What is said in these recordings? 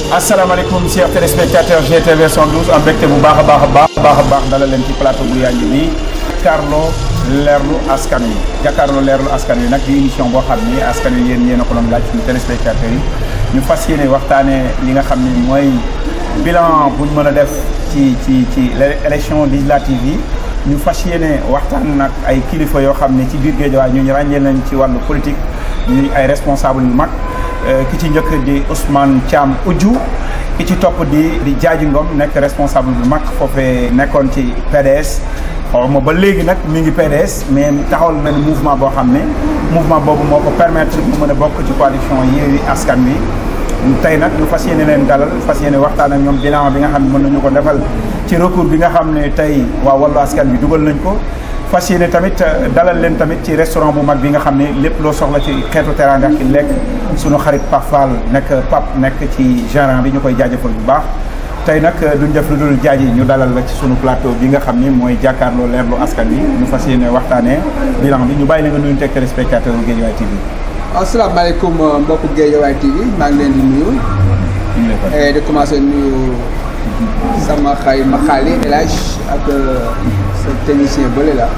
asalaamaaleykum chers téléspectateurs GTV 112 am mbégte bu baax a baax a baax baax a baax dalal leen ci plateau bu yànji bi jàkkaarloo leerlu askan wi jàkkaarloo leerlu askan wi nag di émission boo xam ni askan wi yéen yéen a ko doon laaj suñu téléspectateurs yi ñu fas yéene waxtaanee li nga xam ni mooy bilan buñ mën a def ci ci ci élection législative yi ñu fas yéene waxtaan nag ay kilifa yoo xam ne ci biir Guédiawaye ñu ràññee nañ ci wàllu politique ñuy ay responsable yu mag ki ci njëkk di Ousmane Thiam Oudjou ki ci topp di di Diadji Ngom nekk responsable bu mag foofee nekkoon ci PDS xaw ma ba léegi nag mi ngi PDS mais taxawal benn mouvement boo xam ne mouvement boobu moo ko permettre mu mën a bokk ci coalition Yewwi Askan Wi tey nag ñu fas yéene leen dalal fas yéene waxtaan ak ñoom bilan bi nga xam ne mën nañu ko defal ci recours bi nga xam ne tey waa Wallu Askan Wi dugal nañ ko fas yéene tamit dalal leen tamit ci restaurant bu mag bi nga xam ne lépp loo soxla ci xeetu teraanga ki lekk sunu xarit Pape Fall nekk Pape nekk ci gérant bi ñu koy jaajëfal bu baax tey nag duñ def lu dul jaaji ñu dalal la ci sunu plateau bi nga xam ni mooy jàkkaarloo leerlu askan wi ñu fas yéene waxtaanee bilan bi ñu bàyyi la nga nuyu teg téléspectateur u Guédiawaye TV asalaamaaleykum mbokku Guédiawaye TV maa ngi leen di nuyu di commencé nuyu sama xay ma xaali El Hadj ak sa technicien bële la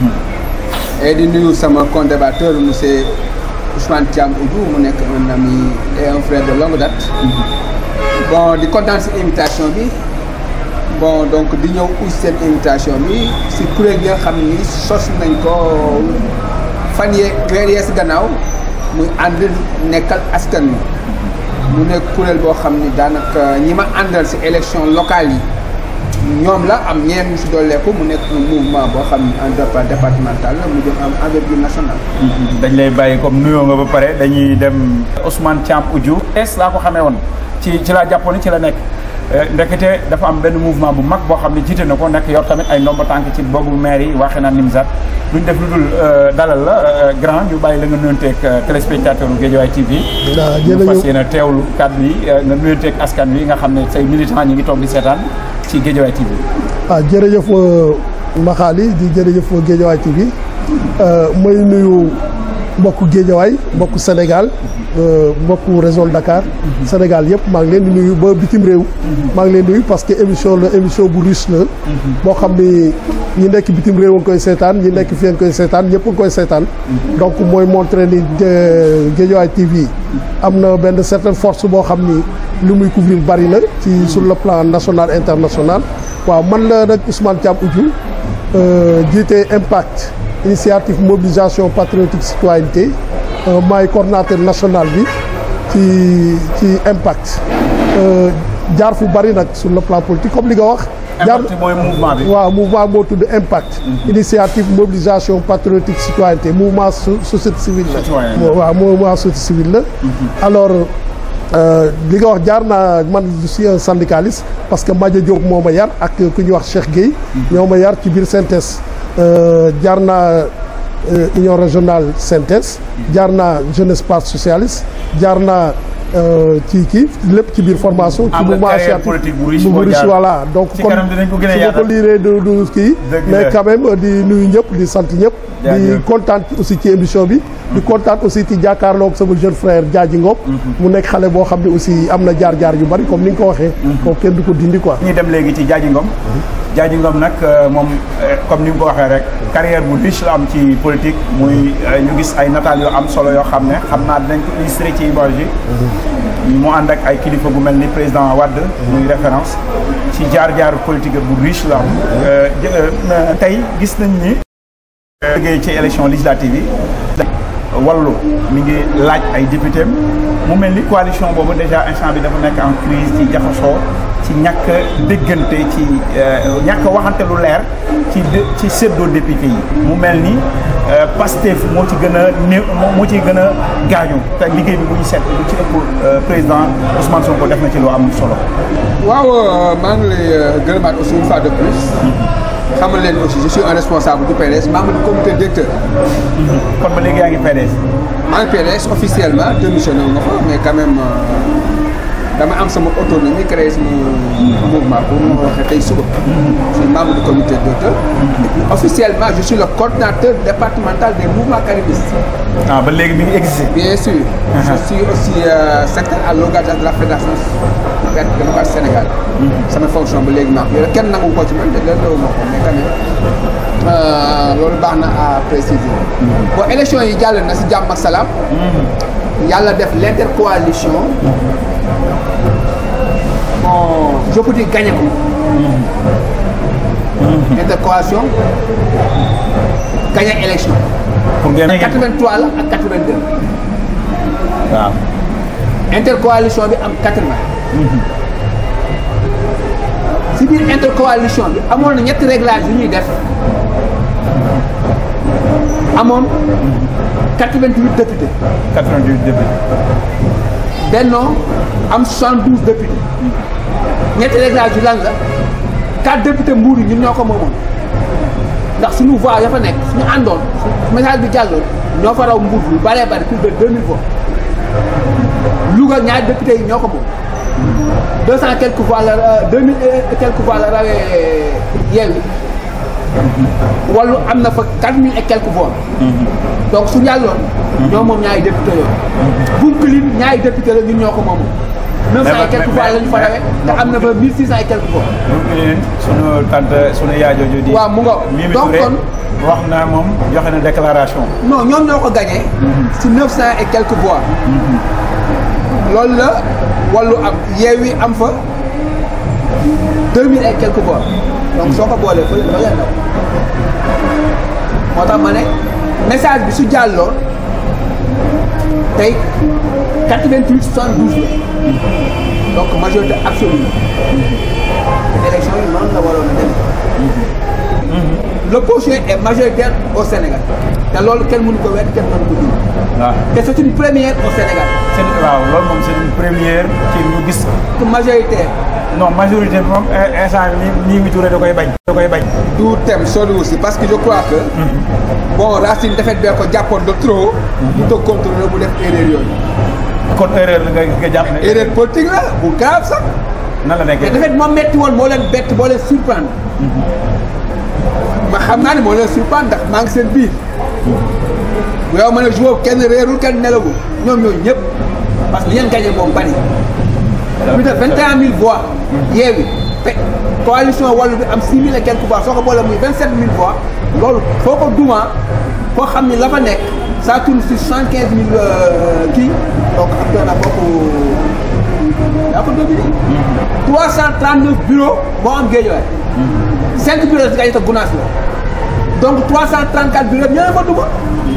et di nuyu sama co-débatteur monsieur Ousmane Thiam Oudjou mu nekk un ami et un frère de longue date bon di kontaan si invitation bi bon donc di ñëw aussi seen invitation bi si kuréel gi nga xam ni sos nañ ko fan yee weer yee si gannaaw muy ànd nekkal askan wi mu nekk kuréel boo xam ni daanaka ñi ma àndal si élection locale yi ñoom la am ñeen ñu si dolleeku mu nekk un mouvement boo xam ni en départemental la mu jëm am envergure nationale. dañ lay bàyyi comme nuyoo nga ba pare dañuy dem Ousmane Thiam Oudjou es laa ko xamee woon ci ci laa jàppoon ci la nekk ndekete dafa am benn mouvement bu mag boo xam ne jiite na ko nekk yor tamit ay ndomba tànk ci boobu maire yi waxee naa Nimzat duñ def lu dul dalal la grand ñu bàyyi la nga nuyonteeg téléspectateur u Guédiawaye TV ñu fas yéene teewlu kàddu yi nga nuyonteeg askan wi nga xam ne say militants ñi ngi toog di seetaan ci Guédiawaye TV ah jërëjëf Maxaali di jërëjëf Guédiawaye TV may nuyu mbokku Guédiawaye mbokku Sénégal mbokku région Dakar Sénégal yëpp maa ngi leen di nuyu ba bitim réew maa ngi leen di nuyu parce que émission la émission bu riche la boo xam ni ñi nekk bitim réew a ngi koy seetaan ñi nekk fii a ngi koy seetaan ñëpp a ngi koy seetaan donc mooy montré ni Guédiawaye TV am na benn certaine force boo xam ni li muy couvrir bari na ci sur le plan national international waaw man la nag Ousmane Thiam Oudjou jiite impact initiative mobilisation patriotique citoyenneté maay coordonnateur national bi ci ci impact jaar fu bari nag sur le plan politique comme li nga wax. jaar mooy mouvement bi. waaw mouvement moo tudd impact. initiative mobilisation patriotique citoyenneté mouvement société civile la. waaw mouvement société civile la. alors li nga wax jaar naa man je suis un syndicaliste parce que Madia Diop moo ma yar ak ku ñuy wax Cheikh Gueye. ñoo ma yar ci biir synthèse. jaar naa union régionale synthèse jaar naa jeunesse parti socialiste jaar naa ci kii lépp ci biir formation. ci mouvement associatif bu riche voilà donc kon su ma ko liiree du du kii. mais quand même di nuyu ñëpp di sant ñëpp. di kontaan aussi ci émission bi. di kontaan aussi ci jàkkaarloog sama jeune frère Diadji Ngom. mu nekk xale boo xam ne aussi am na jaar-jaar yu bari comme ni nga ko waxee. kooku kenn du ko dindi quoi. ñu dem léegi ci Diadji Ngom. Diadji Ngom nag moom comme ni nga ko waxee rek carrière bu riche la am ci politique muy ñu gis ay nataal yoo am solo yoo xam ne xam naa dinañ ko illustré ci image yi mu ànd ak ay kilifa bu mel ni président Wade muy référence ci jaar-jaar politique bu riche la am tey gis nañ ni liggéey ci élection législative yi wallu mi ngi laaj ay député mu mel ni coalition boobu déjà instant bi dafa nekk en crise ci jaxasoo ci ñàkk déggante ci ñàkk waxante lu leer ci ci séddoo député yi mu mel ni Pastef moo ci gën a néew moo ci gën a gaañu te liggéey bi bu ñu seet lu ci ëpp président Ousmane Sonko def na ci lu am solo. waaw maa ngi lay gërëmaat aussi une fois de plus. xamal leen aussi je suis un responsable du PDS membre du comité directeur. kon ba léegi yaa ngi PDS. maa ngi PDS officiellement démissionné wu ma fa mais quand même dama am sama autonomie créé sama mouvement pour ma waxee tey suba. je suis membre du comité d'auteur. et puis officiellement je suis le coordinateur départemental des mouvements caribistes. ah ba léegi mi ngi existé. bien sûr. je suis aussi euh, secrétaire à l'organisation de la fédération verte démocratique Sénégal. sama fonction ba léegi maa ko yore kenn nangu ko ci man te leen loolu ma ko mais quand même loolu baax na à préciser. bon élection yi jàll na si jàmm ak salaam. yàlla def l'intercoalition. bon je peux dire gagné ko. intercoalition gagné élection. pour ngeen 83 la ak 82. waaw. intercoalition bi am 80. si biir intercoalition bi amoon na ñetti réglage yu ñuy def amoon 88 députés 88 députés. Benno am 72 députés ñetti réglage yu lan la 4 députés mbuur yi ñun ñoo ko moomoon ndax suñu voix ya fa nekk suñu àndoon su message bi jàlloon ñoo fa raw mbuur bi bëree bëri plus de 2000 voix Louga ñaari députés yi ñoo ko moom deux cent quelques voix la deux mille et quelques voix la rawee Yewwi Wallu am na fa quatre mille et quelques voix donc su yàlloon ñoo moom ñaari député yooyu Bounkiling ñaari député la ñun ñoo ko moom neuf cent et quelques voix la ñu fa rawee te am na fa mille six cent et quelques voix donc yéen sunu tante sunu yaay jooju di. waaw mu nga Mimi donc Touré kon wax na moom joxe na déclaration. non ñoom ñoo ko gagné si neuf cent et quelques voix loolu la Wallu am Yewwi am fa deux mille et quelques voix donc soo ko boolee fële da leen daw moo tax ma ne message bi su jàlloon tey quatre-vingt-huit soixante-douze la donc majorité absolue la élection yi noonu la waroon a demee l'opposition est majoritaire au Sénégal te loolu kenn mënu ko wedd kenn mënu ko dindi waaw te c'est une première au Sénégal seen waaw loolu moom c'est une première ci ñu gis. que majoritaire non majorité bi moom in- instant bi nii mi Touré da koy bañ. da koy bañ. du thème sori aussi parce que je crois que bon Racine defet bee ko jàppoon de trop ñu ko contrôler bu def erreur yooyu kon erreur la nga nga jàpp ne. erreur politique la bu grave sax nan la te nekkee. defet moom metti woon moo leen bett moo leen surprendre ma xam naa ne moo leen surprendre ndax maa ngi seen biir bu yow ma ne joueur kenn réerul kenn nelawul ñoom ñooñu ñëpp parce que li ngeen gagné moom bari plus de vingt et un mille voix Yewwi te coalition Wallu bi am six mille et quelques voix soo ko boole muy vingt sept mille voix loolu foo ko duma foo xam ni la fa nekk ça tourne sur soixante quinze mille kii donc am doon na bokk yaa ko dominé trois cent trente neuf bureaux moo am Guédiawaye cinq bureaux si gagné te Gounass la donc trois cent trente quatre bureaux ñoo fa duma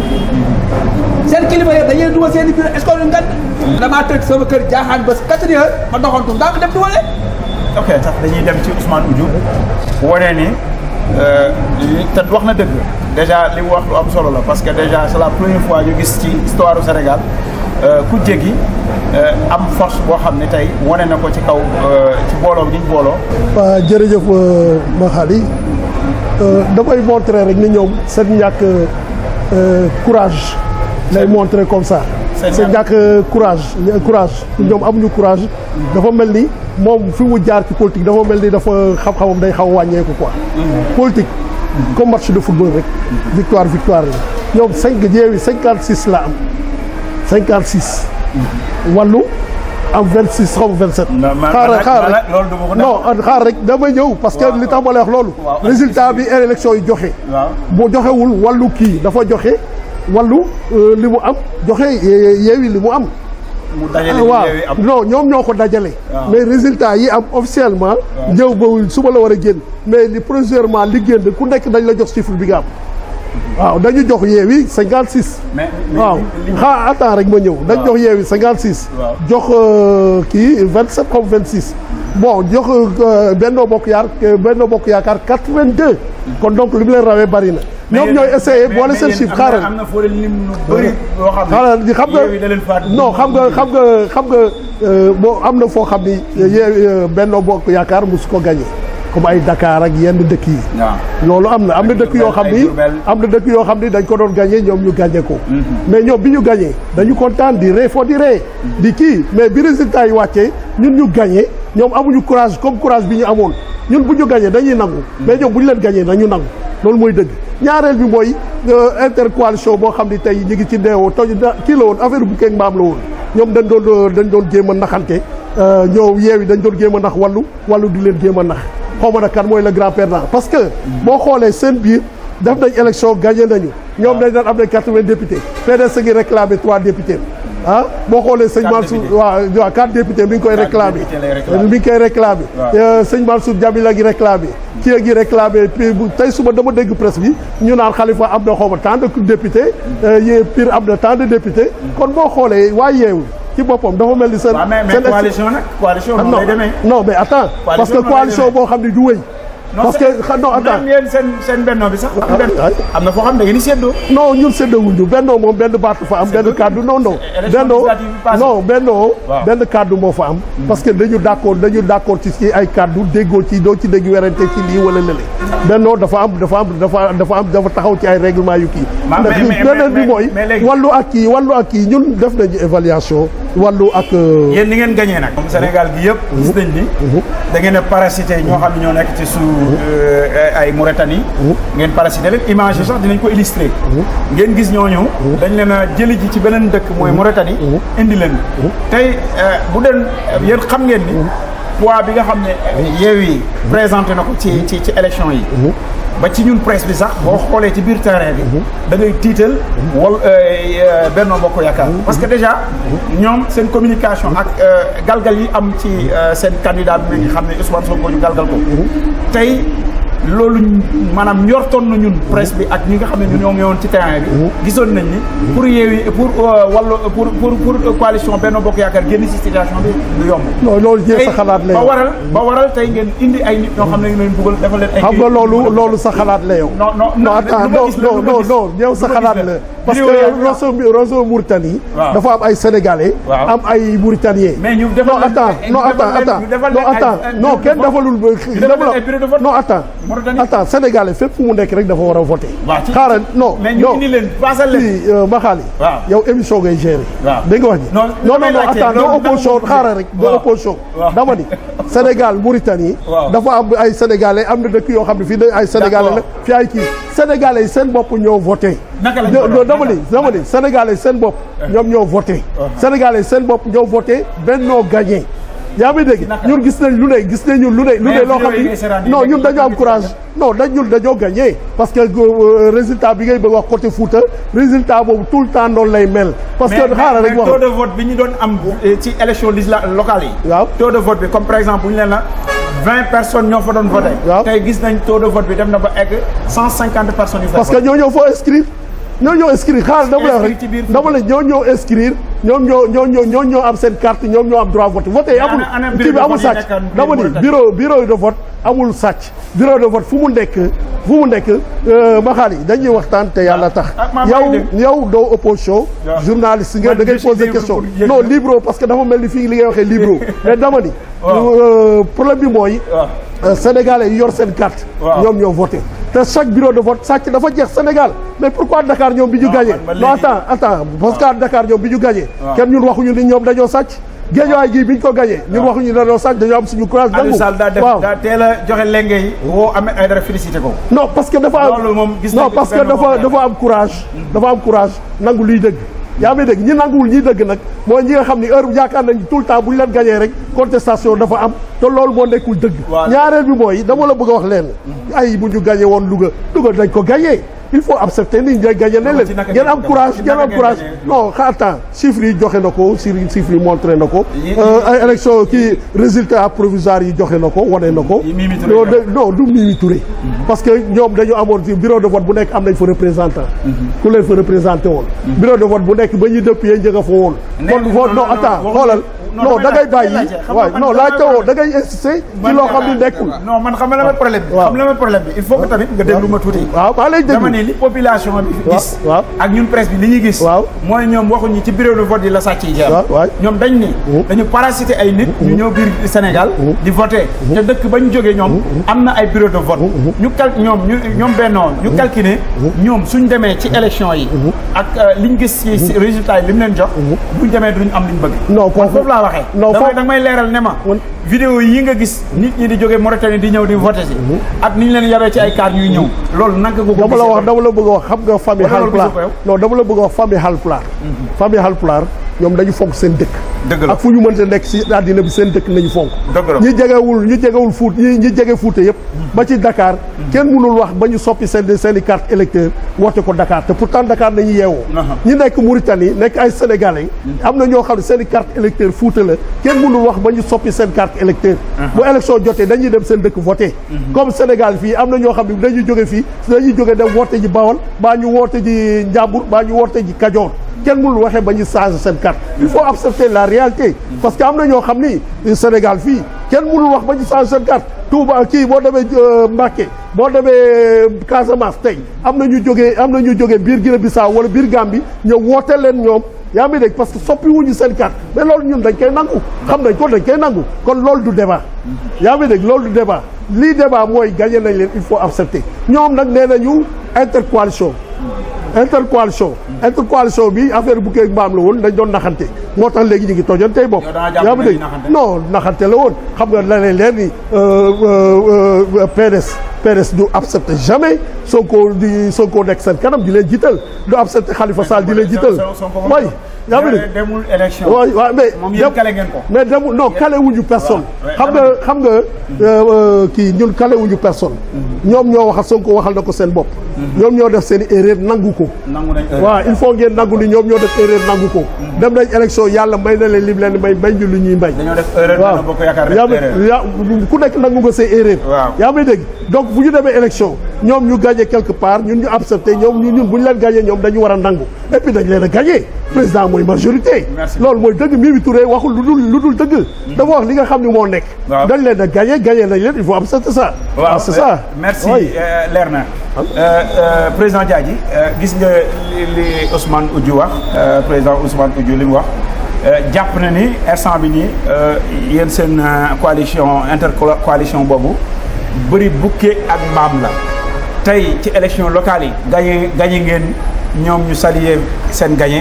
seen kilifa yëpp dañuy duma seen i bureau est-ce que lu ngan damaa tëj sama kër jaaxaan ba quatre heures ma doxantu ndaa ko dem dumale ok sax dañuy dem ci Ousmane Oudjou wane ni euh, li- te wax na dëgg déjà li mu wax lu am solo la parce que déjà c'est la première fois ñu gis ci histoire du Sénégal euh, ku jéggi euh, am force boo xam ne tey wane na ko ci kaw euh, ci booloo bi ñu booloo. waa jërëjëf Makhali damay montrer rek ni ñoom seen ñàkk euh, courage lay montrer comme ça Seen seen ñàkk- ñàkk courage courage ñoom amuñu courage dafa mel ni moom fi mu jaar ci politique dafa mel ni dafa xam-xamam day xaw a wàññeeku quoi politique comme match de football rek victoire victoire la ñoom cinq Yewwi cinquante six la am cinquante six Wallu am vingt six xaw ma vingt sept Non, ma- xaaral ma- xaaral ma- rek loolu duma ko non xaar rek damay ñëw parce que Waaw. li tax ma lay wax loolu Waaw. résultat bi élection yi joxe waaw boo joxewul wàllu kii dafa joxe wàllu euh, li mu am joxe ye- Yewwi li mu am mu dajale waaw Yewwi am. non ñoom ñoo ko dajale Waaw. mais résultat yi am officiellement ñëw ba suba la war a génn mais li provisoirement li génn ku nekk dañ la jox chiffre bi nga am waaw dañu jox Yewwi cinquante six mais mais waaw li- li- xaa attends rek ma ñëw dañ Waaw. jox Yewwi cinquante six Waaw. jox euh, kii vingt sept comme vingt six bon jox euh, Benno Bokk Yaar Benno Bokk Yaakaar quatre vingt deux kon donc li mu leen rawee bari na mais ñoom yéen- ñooy essayé mais- boole mais seen yéen chiffre am na- xaaral am na foo leen lim lu bëri loo xam ne xaaral di xam nga Yewwi da leen faat non xam nga xam nga xam nga euh, boo am na foo xam ni Yewwi euh, Benno Bokk Yaakaar mosu ko gagné comme ay Dakar ak yenn dëkk yi waaw loolu am na am na dëkk yoo xam ay ni Diourbel. am na dëkk yoo xam ni dañ ko doon gagné ñoom ñu gagné ko mais ñoom bi ñu gagné dañu kontaan di ree foo di ree di kii mais bi résultat yi wàccee ñun ñu gagné ñoom amuñu courage comme courage bi ñu amoon ñun bu ñu gagné dañuy nangu mais ñoom bu ñu leen gagné nañu nangu loolu mooy dëgg ñaareel bi mooy euh, intercoalition boo xam ni tey ñu ngi ci ndeewoo toj da kii la woon affaire bu keeg mbaam la woon ñoom dañ doon dañ doon jéem a naxante euh, ñoo yeewi dañ doon jéem a nax wàllu wàllu di leen jéem a nax xaw ma nag kan mooy le grand perdant parce que boo xoolee seen biir def nañ élection gagné nañu ñoom dañ daan am nañ quatre-vingts députés PDS ngi réclamé trois députés ah boo xoolee sëñ Quatre Mansour députés. waaw waaw quatre députés mi ngi koy Quatre réclamé députés lay réclamé. mi ngi koy réclamé Waaw. Euh, sëñ Mansour Jamila gi réclamé kii a ngi réclamé puis bu tey suba dama dégg presse bi ñu naan Khalifa am na xaw ma tant de députés yee Pire am na tant de députés kon boo xoolee waa yeewu ci boppam dafa mel ni seen waaw mais mais seen coalition nag coalition noonu non lay demee. non mais attends parce que noonu lay coalition demee. boo xam ne du wéy parce que xa- non attends même yéen seen seen benno bi sax. am benn ah. am na foo xam ne da ngeen di séddoo. non ñun séddawuñu bennoo moom benn baatu fa am benn dëgg. kàddu non non élection bennoo législative bi passé. non bennoo Waaw. benn kàddu moo fa am parce que dañu d'accord dañu d'accord ci ci ay kàddu déggoo ci doo ci dégg werante ci lii wala lële bennoo dafa am dafa am dafa dafa am dafa taxaw ci ay règlement yu kii Ma- ndax mais- mais- beneen bi mais- mooy mais léegi- wàllu ak kii wàllu ak kii ñun def nañu évaluation wàllu ak euh, yéen ni ngeen gagné nag. comme Sénégal gi yëpp. gis nañ ni. da ngeen a parasité ñoo xam ne ñoo nekk ci sous ay Mauritanie. ngeen parasité leen image yi sax dinañ ko illustrer. ngeen gis ñooñu. dañ leen a jëli ji ci beneen dëkk mooy Mauritanie. indi leen tey euh, bu den yéen xam ngeen ni. poids bi nga xam ne Yewwi présenté na ko ci ci ci élection yi. ba ci ñun presse bi sax boo xoolee ci biir terrain bi. da ngay tiital wal euh, Benno Bokk Yaakaar. parce que déjà ñoom seen communication ak euh, galgal yi am ci euh, seen candidat bi nga xam ne Ousmane Sonko ñu galgal ko. tey loolu maanaam njortoon na ñun presse bi ak ñi nga xam ne ñun ñoo ngi woon ci terrain bi. gisoon nañ ni pour Yewwi pour euh, wàllu pour pour pour coalition Benno Bokk Yaakaar génn ci situation bi du yomb. non loolu jee sa tey xalaat la ba yow waral ba waral tey ngeen indi ay nit ñoo xam ne ñu leen bëggal defal leen ay. xam nga loolu loolu sa xalaat la yow non non non attends lu ma non gis la, non lu ma non gis. non yow sa Lu ma xalaat gis la la. parce Vidéo yaa que ngi wax. réseau réseau Mauritanie Waaw. dafa am ay sénégalais Waaw. am ay mauritaniens Mais ñu defal non leen- attends ñu non defal attends leen- attends ñu defal non leen ay- attends ay non bureau de kenn vote. defalul ba defal leen ay bureau de vote. non attends Mauritanie. attends sénégalais fépp fu mu nekk rek dafa war a voter Waaw, ci- xaaral non mais ñu non indi leen paasal leen. fii Maxaali Waaw. yow émission ngay gérer Waaw. dégg nga wax ji Non, non non damay non laajte, attends loolu doo opposition dama ko xaaral rek doo Waaw. opposition Waaw. dama ni Sénégal Mauritanie Waaw. dafa am ay sénégalais am na dëkk yoo xam ne fii da ay sénégalais la D'accord. fii ay kii sénégalais yi seen bopp ñoo voté Naka lañ non ko non doon, dama naka? ni dama ni sénégalais yi seen bopp ñoom ñoo voté sénégalais yi seen bopp ñoo voté Benno gagné yaa ngi dégg Naka? ñun gis nañ lu ne gis nañ ñun lu ne lu Mais ne loo vidéo xam yi ngay seetaan ni yi non nekk ñun ci dañoo am biir courage non dañ ñun dañoo gagné parce que euh, résultat bi ngay bëgg wax côté Fouta résultat boobu tout le temps noonu lay mel parce que mais xaaral mais rek wax taux de vote bi ñu doon am eh, ci élection législa locale yi. Waaw. taux de vote bi comme par exemple bu ñu leen la vingt personnes ñoo fa doon voté. Waaw. tey gis nañ taux de vote bi dem na ba egg cent cinquante personnes yu fa parce que ñoo ñoo foo inscrire ñoo ñoo inscrire xaaral dama lay wax Inscrire ci biir rek dama la ñoo ñoo inscrire ñoom ñoo ñoo ñoo ñoo ñoo am seen carte ñoom ñoo am droit vote vote yi Mais amul ana- ana kii bureau bi de amul vote yi sàcc nekkoon biir dama ni Mauritanie? bureau bureau de vote amul sàcc bureau de vote fu mu nekk fu mu nekk ma xaal yi dañuy waxtaan te yàlla tax ah, maa- maa yow ngi dégg. yow doo opposition Waaw. journaliste nga Man, da ngay je suis poser libre question pour yëg non na. libro parce que dafa mel ni fii li ngay waxee libro mais dama ni Waaw. euh, problème bi mooy waaw. Euh, Sénégalais yi yor seen carte. Waaw. ñoom ñoo voté te chaque bureau de vote sàcc dafa jeex Sénégal mais pourquoi Dakar ñoom bi ñu Non, gagné. man ba non léegi- attends attends parce que Dakar ñoom bi ñu gagné. Waaw. kenn ñun waxuñu ni ñoom dañoo sàcc. géejawaay gii bi ñu ko gagné. ñun waxuñu ni dañoo sàcc dañoo am suñu courage. Aliou nangu Sall daa def waaw daa teel a joxe lenge yi. woo Ahmed Aïdara félicité ko. non parce que dafa am Loolu moom gis nañ non ko parce ci que benn dafa moment. dafa am courage. dafa am courage nangu liy dëgg. yaa ngi dégg ñi nanguwul ñiy dëgg nag mooy ñi nga xam ni heure yaakaar nañ tout le temps bu ñu leen gagné rek contestation dafa am te loolu moo nekkul dëgg. Voilà. ñaareel bi mooy dama la bëgg a wax leen ay bu ñu gagné woon Louga Louga dañ ko gagné il faut accepter ni ñu gagné ne Non, leen ci naka ngeen ngeen am ko courage ci ngeen naka am ngeen courage gagné? non xaar temps chiffres yi joxe na ko chiffres chiffres yi montré na ko Yi- Euh, ay élection kii résultat provisoire yi joxe na ko wane na ko Yi Mimi Touré non joxe. de- non du Mimi Touré parce que ñoom dañu amoon ci bureau de vote bu nekk am nañ fa représentant ku leen fa représenté woon bureau de vote bu nekk ba ñuy dëpp yee njëga fa woon Nee- kon non, vote non non, attends non, xoolal non da ngay bàyyi waaw non laajte woo da ngay insister ci loo xam ni nekkul non man xam nga la ma problème bi waaw. xam nga la ma problème bi il faut que tamit nga déglu ma tuuti waaw maa lay dama ne déglu li population bi fi waaw, gis waaw. ak ñun presse bi li ñuy gis Waaw. mooy ñoom waxuñu ci bureau de vote yi la sàcc yi jeex waaw waay ñoom dañ ni dañu parasité ay nit ñu ñëw biir Sénégal di voté te dëkk ba ñu jógee ñoom am na ay bureau de vote ñu cal ñoom ñu ñoom bennoo ñu calculé ñoom suñ demee ci élection yi ak euh, liñ gis ci ci résultat yi li mu leen jox buñ demee duñ am liñ bëgg non man foofu foofu laa waxee non damay foofu da may leeral ne ma Man- vidéo yi nga gis nit ñi di jógee Mauritanie di ñëw di voté si ak ni ñu leen yabee ci ay car ñuy ñëw loolu naka ko ko dama la gisee wax dama la bëgg a wax xam nga famille Wala loolu Halpulaar gisoo ko yow? non dama la bëgg a wax famille Halpulaar famille Halpulaar ñoom dañu fonk seen dëkk Dëgg la. ak fu ñu mënte nekk si àddina bi seen dëkk nañu fonk Dëgg la. ñi jegewul ñi jegewul fuut ñi ñi jege fuute yëpp ba ci Dakar kenn mënul wax ba ñu soppi seen seen i carte électeur woote ko Dakar te pourtant Dakar nañu yeewoo Aha. ñi nekk Mauritanie nekk ay Sénégalais am na ñoo xam ne seen i carte électeur fuute la kenn mënul wax ba ñu soppi seen carte électeur bu élection jotee dañuy dem seen dëkk voté comme Sénégal fii am na ñoo xam ne dañuy jóge fii dañuy jóge dem woote ji Bawol baa ñu woote ji Njàmbur baa ñu woote ji Kajoor kenn mënul waxee ba ñu changer seen carte il faut accepter la réalité parce que am na ñoo xam ni Sénégal fii kenn mënul wax ba ñu changer seen carte Touba kii boo demee euh, Mbacké boo demee Casamance tey am na ñu jógee am na ñu jógee biir Guinée Bissau wala biir Gambie ñëw woote leen ñoom yaa ngi dégg parce que soppi wuñu seen carte mais loolu ñun dañ koy nangu xam nañ ko dañ koy nangu kon loolu du débat yaa ngi dégg loolu du débat lii débat mooy gagné nañ leen il faut accepter ñoom nag nee nañu intercoalition intercoalition intercoalition bi affaire bu keeg mbaam la woon dañ doon naxante moo tax léegi ñu ngi tojoon tey bopp Yow da nga jàpp yaa ne ngi dégg dañuy naxante? non naxante la woon xam nga la leen leer ni euh, euh, euh, PDS PDS du accepté jamais Sonko di Sonko nekk seen kanam di leen jiital du accepté Khalifa Sall di leen jiital waay yaa ngi dégg demul élection waaw waaw mais moom yéen kale ngeen ko mais demul non kale wuñu personne Ouais, xam nga xam nga euh, euh, kii ñun kale wuñu personne ñoom ñoo waxal Sonko waxal na ko seen bopp ñoom ñoo def seen i erreur nangu ko nangu nañ heure. waaw il faut ngeen nangu ni ñoom ñoo def erreur nangu ko dem nañ élection yàlla may na leen lim leen may may ñu lu ñuy may dañoo def erreur waaw dana bokk yaakaar yaa def erreur ngi yaa ku nekk nangu nga say erreur Waaw. yaa may dégg donc bu ñu demee élection ñoom ñu gagné quelque part ñun ñu accepté ñoom ñu ñun bu ñu leen gagné ñoom dañu war a nangu et puis dañ leen a gagné président mooy majorité Merci. loolu mooy dëgg Mimi Touré waxul lu dul lu dul dëgg dafa wax li nga xam ne moo nekk Waaw. dañ leen a gagné gagné nañ leen il faut accepter ça waaw c'est ça merci Oui. euh, leer na Euh, euh, président Diadji euh, gis nga li li Ousmane Oudjou wax euh, président Ousmane Oudjou li mu wax euh, jàpp na ni instant bi nii euh, yéen seen euh, coalition intercoalition boobu bëri bukke ak mbaam la tey ci élection locale yi gagné gagné ngeen ñoom ñu saluer seen gagné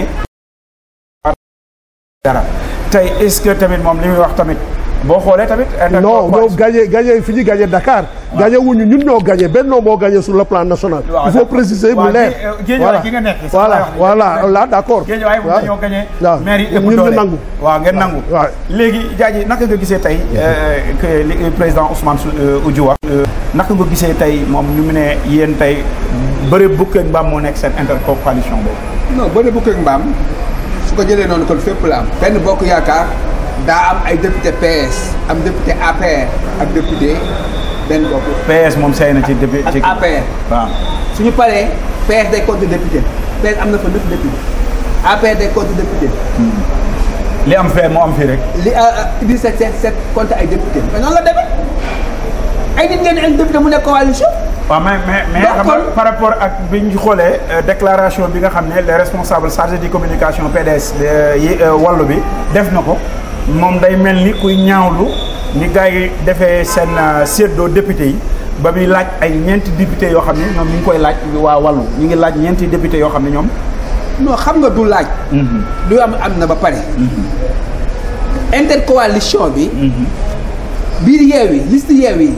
dara tey est-ce que tamit moom li muy wax tamit boo xoolee tamit non ñoo intercoalition- gagné gagné fi ñu gagné Dakar gagné wuñu ñun ñoo gagné Benno moo gagné sur le plan national Waaw, il faut d'accord. préciser Waaw, mu leer Gué- euh, Guédiawaye gi nga nekk, sax voilà laay wax ni. voilà là d'accord Guédiawaye moom waaw. dañoo gagné waaw. maire yi ëpp ñun ñu doole nangu waaw ngeen nangu waaw. léegi Diadji naka nga gisee tey euh, que li président Ousmane Sou- euh, Oudjou wax euh, naka nga gisee tey moom ñu mu ne yéen tey bëri bukk ak mbaam moo nekk seen intercoalition boobu non bëri bu ak mbaam su ko jëlee noonu kon fépp la am benn bokk yaakaar daa am ay député PS am député APR ak député benn bokk PS moom say na ci député ak ci APR waaw suñu paree PS day compte député PS am na fa neuf député APR day compte député li am fee moo am fii rek li Idrissa Seck Seck compte ay député mais noonu la demee ay nit ngeen ay député mu nekk coalition waaw mais mais mais Donc, xam nga kon- par rapport ak bi ñu xoolee euh, déclaration bi nga xam ne les responsables chargés de communication PDS euh, yi euh, wàllu bi def na ko moom day mel ni kuy ñaawlu ni gars yi defee seen euh, séddoo député yi ba muy laaj ay ñeenti député yoo xam ne ñoom ñu ngi koy laaj waa wàllu ñu ngi laaj ñeenti député yoo xam ne ñoom non xam nga du laaj lu am am na ba pare intercoalition bi biir Yewwi liste Yewwi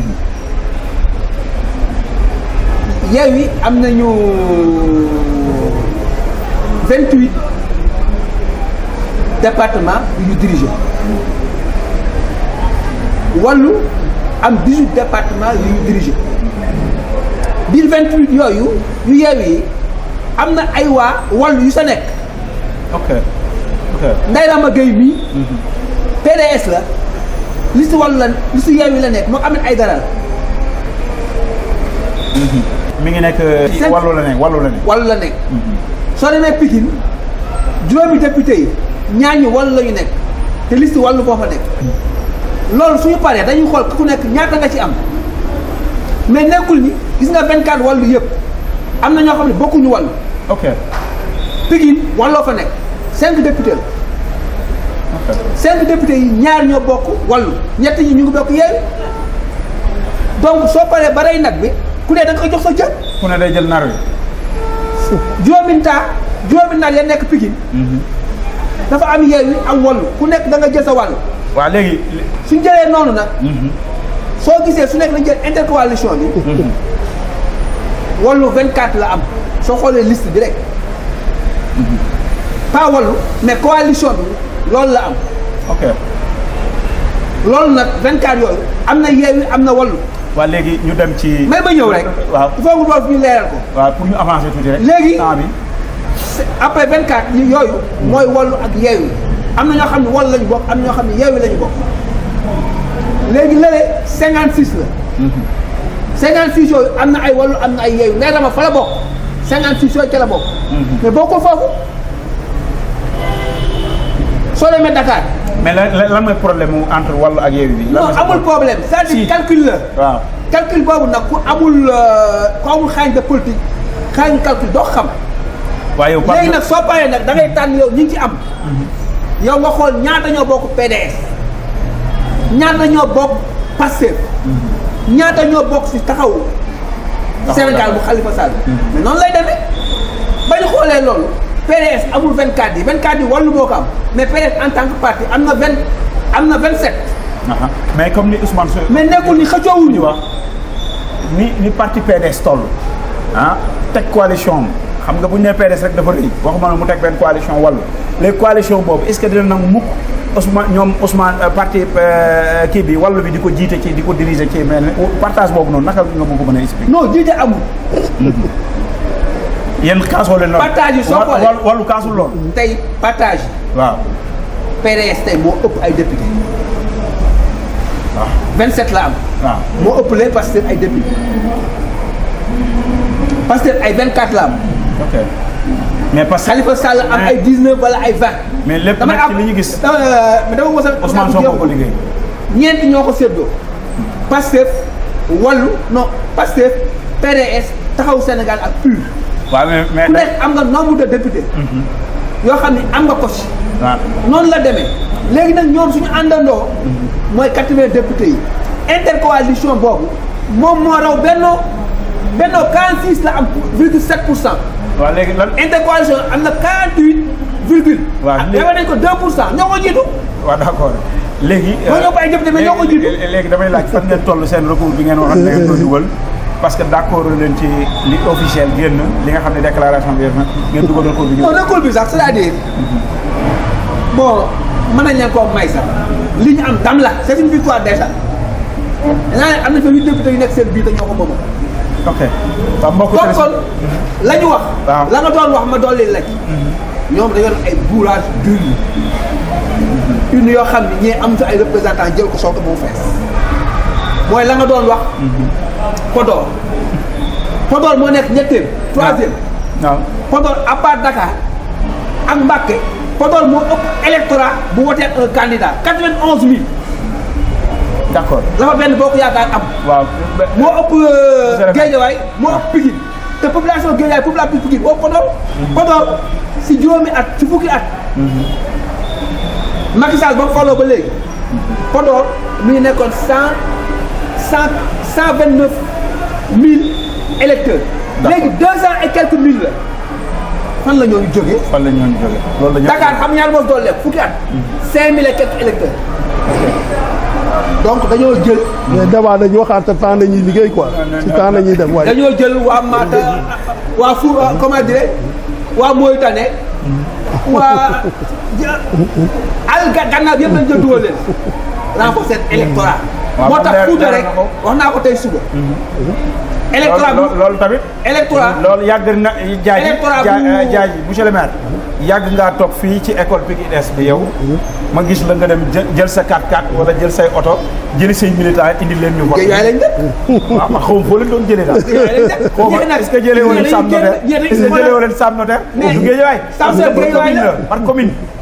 Yewwi am nañu vingt huit départements yu ñu dirigé wàllu am dix huit départements yu ñu dirigé biir vingt huit yooyu yu Yewwi yi am na ay waa wàllu yu sa nekk ok ok Ndeye Rama Gueye mii PDS la liste wàllu la liste Yewwi la nekk moo am ay dara mi ngi nekk Cinq- wàllu la nekk wàllu la nekk wàllu la nekk soo demee Pikine juróomi député yi ñaar ñi wàllu la ñu nekk te liste wàllu boo fa nekk loolu suñu paree dañuy xool ku nekk ñaata nga ci am mais nekkul ni gis nga 24 wàllu yëpp am na ñoo xam ne bokkuñu wàllu ok Pikine wàlloo fa nekk cinq députés la ok cinq députés yi ñaar ñoo bokk wàllu ñett ñi ñu ngi bokk yeewu donc soo paree ba rey nag bi ku ne da nga koy jox sa cër ku ne day jël nar wi. juróomi taa juróomi nag ya nekk Pikine dafa am yeewu am wàllu ku nekk da nga jël sa wàll waaw léegi. suñ jëlee noonu nag soo gisee su nekk dañ jël intercoalition bi wàllu 24 la am soo xoolee liste bi rek pas wàllu mais coalition bi loolu la am ok loolu nag 24 yooyu am na yeewi am na wàllu waaw léegi ñu dem ci. may ba ñëw rek waaw il faut que loolu ñu leeral ko waaw pour ñu avancer tuuti rek. Léegi- temps bi. C'est- après 24 yi yooyu mooy wàllu ak yeewi am na ñoo xam ne wàllu lañu bokk am na ñoo xam ne yeewi lañu bokk léegi lële 56 la 56 yooyu am na ay wàllu am na ay yeewi nee dama fa la bokk 56 yooyu ca la bokk mais bokkul foofu soo demee Dakar mais lan lan lan mooy problème mu entre wàllu ak yeewi bi. lan non mooy sa amul problème c'est-à-dire Si. calcul la waaw calcul boobu nag ku amul euh, ku amul xaañ de politique xaañ calcul doo xam waaye yow. léegi nag soo paree nag da ngay tànn yow ñi ngi ci am yow nga xool ñaata ñoo bokk PDS ñaata ñoo bokk Pastef ñaata ñoo bokk si taxawu Sénégal bu Khalifa Sall mais noonu lay demee ba ñu xoolee loolu PDS amul 24 yi 24 yi wàllu moo ko am mais PDS en tant que parti am na 20 am na 27 Aha. mais comme ni Ousmane Sow. mais nekkul ni xëccoowuñu ñu wax ni ni parti PDS toll ah teg coalition am xam nga bu ñu nee PDS rek dafa rëy waxuma ne mu teg benn coalition wàllu les coalition boobu est-ce que dina nangu mukk Ousmane ñoom Ousmane euh, parti euh, kii bi wàllu bi di ko jiite ci di ko diriger ci mais partage boobu noonu naka nga ma ko mën a expliquer. non jiite amul yéen kaasoo leen loolu. Partage yi soo Wa- xoolee. wàllu wàllu kaasul loolu. tey partage waaw PDS tey moo ëpp ay député waaw 27 la am waaw. moo ëpp lee Pastef ay député Pastef ay 24 la am ok mais parce que Khalifa Sall am ay 19 wala ay 20 mais lépp damay nag ci am li ñu gis. dama mais dama mos a Ousmane Sonko ko liggéey. ñeent ñoo ko séddoo Pastef Wallu non Pastef PDS taxaw Sénégal ak PUR waaw mais mais. ku nekk am nga nombre de députés yoo xam ne am nga ko ci waaw noonu la demee léegi nag ñoom suñu àndandoo mooy 80 députés yi intercoalition boobu moom moo raw bennoo bennoo 46 la am virgule 7 pour cent waaw léegi lan. intercoalition am na 48 virgule Waaw, ah léegi- defal nañ ko 2 pour cent ñoo ko jiitu waaw d'accord léegi. Moo ñoo ko ay député mais ñoo ko jiitu. léegi léegi damay laaj fan ngeen toll seen recours bi ngeen waxoon da ngeen ko dugal parce que d'accord leen ci li officiel génn li nga xam ne déclaration bi na ngeen dugal recours bi ñu. non recours bi sax c'est-à-dire bon mën nañ leen koo may sax li ñu am dam la c'est une victoire déjà naa ne am na fa huit députés yu nekk seen biir te ñoo ko moom ok waaw mbokk kon kon la ñu wax Waaw. la nga doon wax ma dolli la ci ñoom dañoo def ay bourrage d'urne urne yoo xam ne ñee am fi ay représentants jël ko soo ko ba mu fees mooy la nga doon wax Podor Podor moo nekk ñetteel troisième waaw Podor à part Dakar ak Mbacké Podor moo ëpp électorat bu wotee un candidat quatre-vingt-onze mille d'accord la fa benn boo ko yaakaar am waaw. moo ëpp Monsieur le maire. Guédiawaye moo ëpp Pikine te population Guédiawaye population Pikine boo Podor Podor si juróomi at si fukki at Macky Sall ba mu faloo ba léegi Podor mi ngi nekkoon cent cent cent vingt neuf mille électeurs D'accord. léegi deux cent et quelques mille la fan la ñoo jógee fan la ñu doon jógee loolu la ñu. Dakar xam ñaar moo doon lekk fukki at cinq mille et quelques électeurs donc dañoo jël mais débat dañuy waxaat te temps nañuy liggéey quoi ci temps nañuy dem waaye dañoo jël waa Maata waa Fou comment dire waa Mauritanie waa al ga- gannaaw yëpp lañ jël dugal leen renforcer électorat Waaw, moo moom tax leer- Fouta leer rek na ko. wax naa ko tey suba électorat loolu bu loolu tamit. électorat loolu yàgg na jaaj Électorat jaaj bu- jaaj monsieur le maire yàgg ngaa toog fii ci école Pikine Est bi yow ma gis la nga dem jë- jël sa 4x4 wala jël say oto jëli say militants indi leen ñu vote géej waay lañ def waaw ma xaw ma foo leen doon jëlee daal géej waay lañ def xaw ma ñee nag est-ce que jëlee woo leen Sam Notaire ñee dañuy est-ce que jëlee woo leen Sam Notaire Mais- du Guédiawaye Sam Parce que Notaire par Guédiawaye commune la. la par commune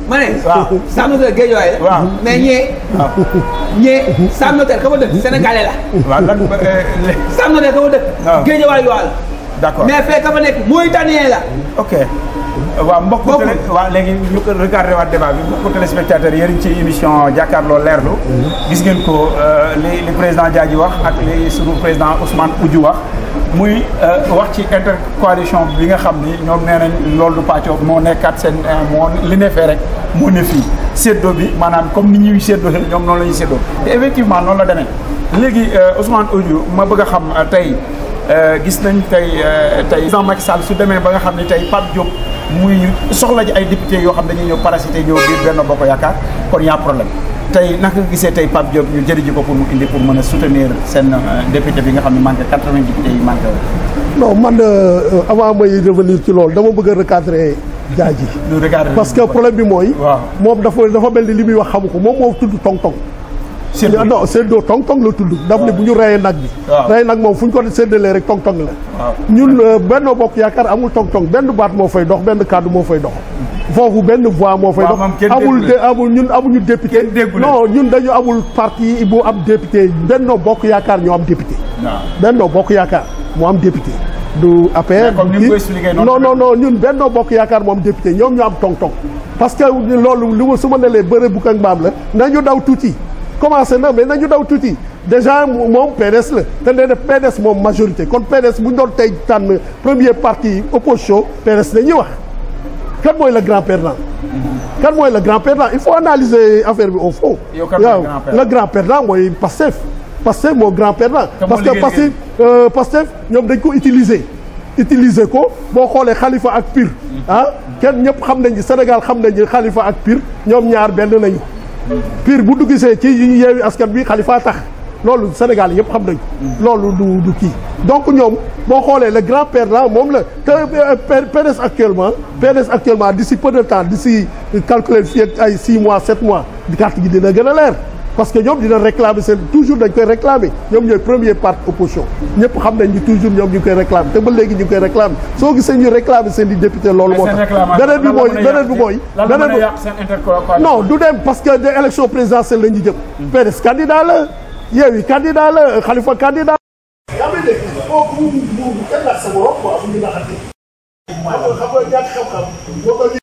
ma ne. waaw. Sam Notaire Guédiawaye la. waaw. mais ñee. waaw ñee Sam Notaire ka fa dëkk Sénégalais la. waaw lan euh, le- Sam Notaire ka fa dëkk. waaw. Guédiawaye Joal. d'accord mais fee ka fa nekk Mauritanien la. ok waaw mbokku Bokkul. télé waaw léegi ñu ko regardé waat débat bi mbokku téléspectateurs yéen a ngi ci émission jàkkaarloo leerlu gis ngeen ko euh, li li président Diadji wax ak li sunu président Ousmane Oudjou wax muy euh, wax ci intercoalition bi nga xam ni ñoom nee nañ loolu du pàccoo moo nekkaat seen euh, moo li ne fee rek moo ne fii séddoo bi maanaam comme ni ñuy séddoo ñoom noonu la ñuy séddoo te effectivement noonu la demee léegi euh, Ousmane Oudjou ma bëgg a xam euh, tey Euh, gis nañ tey euh, tey président Macky Sall su demee ba nga xam ne tey Pape Diop muy soxla ji ay député yoo xam dañuy ñëw parasité ñëw biir Benno Bokk Yaakaar kon y a problème tey naka nga gisee tey Pape Diop ñu jëri ji ko pour mu indi pour mën a soutenir seen euh, député bi nga xam ne manqué 80 députés yi manqué woon. non man euh, avant may revenir ci loolu dama bëgg a recadrer Diadji ñu regarder parce que problème bi mooy waaw moom dafa dafa mel ni li muy wax xamu ko moom moo tudd tong-tong Séddoo. non séddoo tong-tong la tudd daf ne bu ñu reyee nag bi waaw. rey nag moom fu ñu ko séddalee rek tong-tong la waaw ñun euh, Benno Bokk Yaakaar amul tong-tong benn baat moo fay dox benn kàddu moo fay dox foofu benn voix moo fay Waaw, dox moom kenn amul déggu de leen. amul ñun amuñu député Kenn déggu leen. non ñun dañu amul parti bu am député Benno Bokk Yaakaar ñoo am député waaw Benno Bokk Yaakaar moo am député du APR Mais comme du ni mu kii. ko expliqué noonu non non non ñun Benno Bokk Yaakaar moo am député ñoom ñu am tong-tong parce que loolu li ma su ma nelee bëre bu ak mbaam la nañu daw tuuti commencé na mais nañu daw tuuti déjà moom PDS la te nee na PDS moom majorité kon PDS bu ñu doon tey tànn premier parti opposition PDS la ñuy wax kan mooy le grand perdant kan mooy le grand perdant il faut analyser affaire bi au fond Yow kan mooy waaw grand perdant? le grand perdant mooy Pastef Pastef moo grand perdant Kan moo parce que liggéey Pastef euh, Pastef ñoom dañ ko utiliser utiliser ko boo xoolee Khalifa ak Pire ah kenn ñëpp xam nañ Sénégal xam nañ Khalifa ak Pire ñoom ñaar benn nañu Pire bu duggisee ci yi yeewi askan bi Khalifa tax loolu Sénégal yëpp xam nañ loolu du du kii donc ñoom boo xoolee le grand perdant moom la te euh, P- PDS actuellement PDS actuellement d'ici peu de temps d'ici calculer fii ak ay 6 mois 7 mois carte gi dina gën a leer parce que ñoom dina réclamer seen toujours dañ koy réclamer ñoom ñooy premier parti opposition ñëpp xam nañ ni toujours ñoom ñu ngi koy réclamer te ba léegi ñu ngi koy réclamer soo gisee ñu réclamer seen di député loolu moo tax beneen bi mooy beneen bi mooy lan la beneen mën a bi yàq seen intercoalition non du dem parce que des élections présidentielles la ñu jëm PDS candidat la Yewwi candidat la Khalifa candidat yaa ngi dégg kooku mu mu kenn laaj sa borom quoi bu ñu naxante xam nga xam nga ñàkk xam-xam boo ko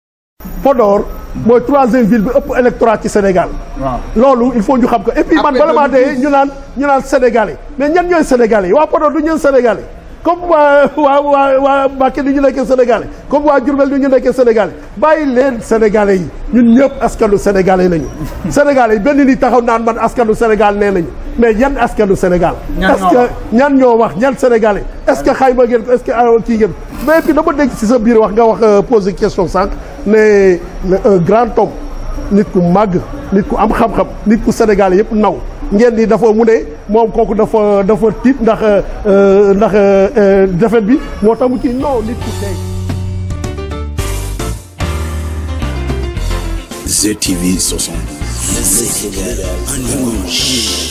Podor mooy troisième ville bi ëpp électorat ci Sénégal waaw loolu il faut ñu xam ko et puis man Après bala maa 2012. dee ñu naan ñu naan sénégalais mais ñan ñooy sénégalais waa Podor du ñeen sénégalais comme waa waa waa waa Mbacké du ñu nekkee sénégalais comme waa Diourbel du ñu nekkee sénégalais bàyyi leen sénégalais yi ñun ñëpp askanu sénégalais nañu sénégalais yi benn nit taxaw naan man askanu sénégal nee nañu mais yan askanu sénégal Ñan est-ce ñoo que wax? ñan ñoo wax ñan sénégalais est-ce que xayma ngeen ko est-ce que ah, kii ngeen mais puis dama dégg ci sa biir wax nga wax euh, poser question sànq ne ne un grand homme nit ku màgg nit ku am xam-xam nit ku Sénégal yëpp naw ngeen ni dafa mu ne moom kooku dafa dafa tiit ndax euh, ndax euh, defet bi moo tax mu ci non nit ku tey ZTV 60. Le Sénégal en image.